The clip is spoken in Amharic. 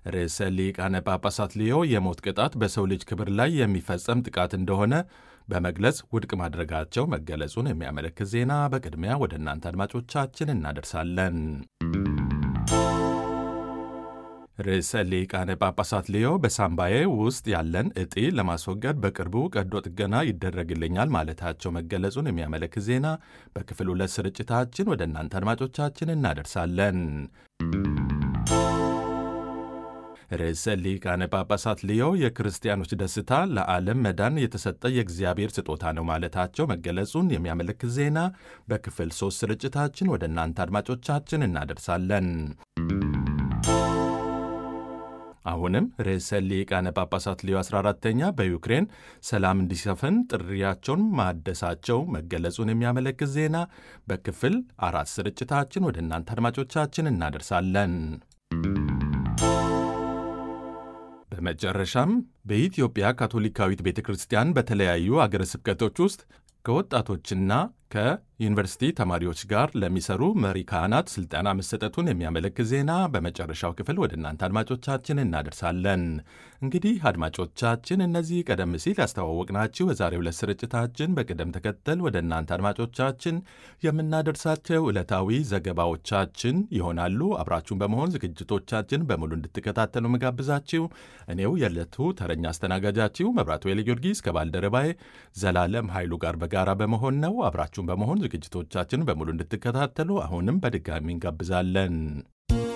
ርዕሰ ሊቃነ ጳጳሳት ሊዮ የሞት ቅጣት በሰው ልጅ ክብር ላይ የሚፈጸም ጥቃት እንደሆነ በመግለጽ ውድቅ ማድረጋቸው መገለጹን የሚያመለክት ዜና በቅድሚያ ወደ እናንተ አድማጮቻችን እናደርሳለን። ርዕሰ ሊቃነ ጳጳሳት ሊዮ በሳምባዬ ውስጥ ያለን እጢ ለማስወገድ በቅርቡ ቀዶ ጥገና ይደረግልኛል ማለታቸው መገለጹን የሚያመለክት ዜና በክፍል ሁለት ስርጭታችን ወደ እናንተ አድማጮቻችን እናደርሳለን። ርዕሰ ሊቃነ ጳጳሳት ሊዮ የክርስቲያኖች ደስታ ለዓለም መዳን የተሰጠ የእግዚአብሔር ስጦታ ነው ማለታቸው መገለጹን የሚያመለክት ዜና በክፍል ሦስት ስርጭታችን ወደ እናንተ አድማጮቻችን እናደርሳለን። አሁንም ርዕሰ ሊቃነ ጳጳሳት ሊዮ 14ተኛ በዩክሬን ሰላም እንዲሰፍን ጥሪያቸውን ማደሳቸው መገለጹን የሚያመለክት ዜና በክፍል አራት ስርጭታችን ወደ እናንተ አድማጮቻችን እናደርሳለን። በመጨረሻም በኢትዮጵያ ካቶሊካዊት ቤተ ክርስቲያን በተለያዩ አገረ ስብከቶች ውስጥ ከወጣቶችና ከዩኒቨርሲቲ ተማሪዎች ጋር ለሚሰሩ መሪ ካህናት ስልጠና መሰጠቱን የሚያመለክት ዜና በመጨረሻው ክፍል ወደ እናንተ አድማጮቻችን እናደርሳለን። እንግዲህ አድማጮቻችን እነዚህ ቀደም ሲል ያስተዋወቅናችሁ የዛሬው ዕለት ስርጭታችን በቅደም ተከተል ወደ እናንተ አድማጮቻችን የምናደርሳቸው ዕለታዊ ዘገባዎቻችን ይሆናሉ። አብራችሁን በመሆን ዝግጅቶቻችን በሙሉ እንድትከታተሉ መጋብዛችሁ እኔው የዕለቱ ተረኛ አስተናጋጃችሁ መብራቱ ኃይለ ጊዮርጊስ ከባልደረባዬ ዘላለም ኃይሉ ጋር በጋራ በመሆን ነው። አብራችሁን በመሆን ዝግጅቶቻችን በሙሉ እንድትከታተሉ አሁንም በድጋሚ እንጋብዛለን።